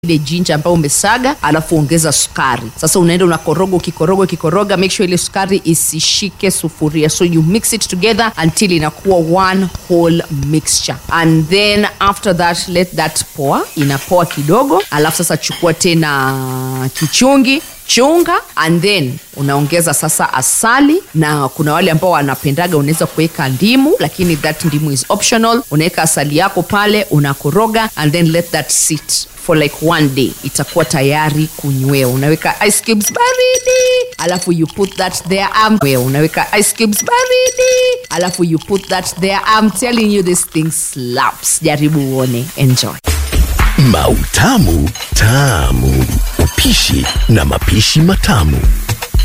ile jinja ambayo umesaga alafu ongeza sukari sasa unaenda unakoroga ukikoroga ukikoroga make sure ile sukari isishike sufuria so you mix it together until inakuwa one whole mixture and then after that let that pour inapoa kidogo alafu sasa chukua tena kichungi chunga and then unaongeza sasa asali na kuna wale ambao wanapendaga unaweza kuweka ndimu lakini that ndimu is optional unaweka asali yako pale unakoroga and then let that sit for like one day itakuwa tayari kunywewa unaweka ice cubes baridi alafu you put that there um, wewe unaweka ice cubes baridi alafu you put that there I'm telling you this thing slaps jaribu uone enjoy Mautamu Tamu. Upishi na mapishi matamu.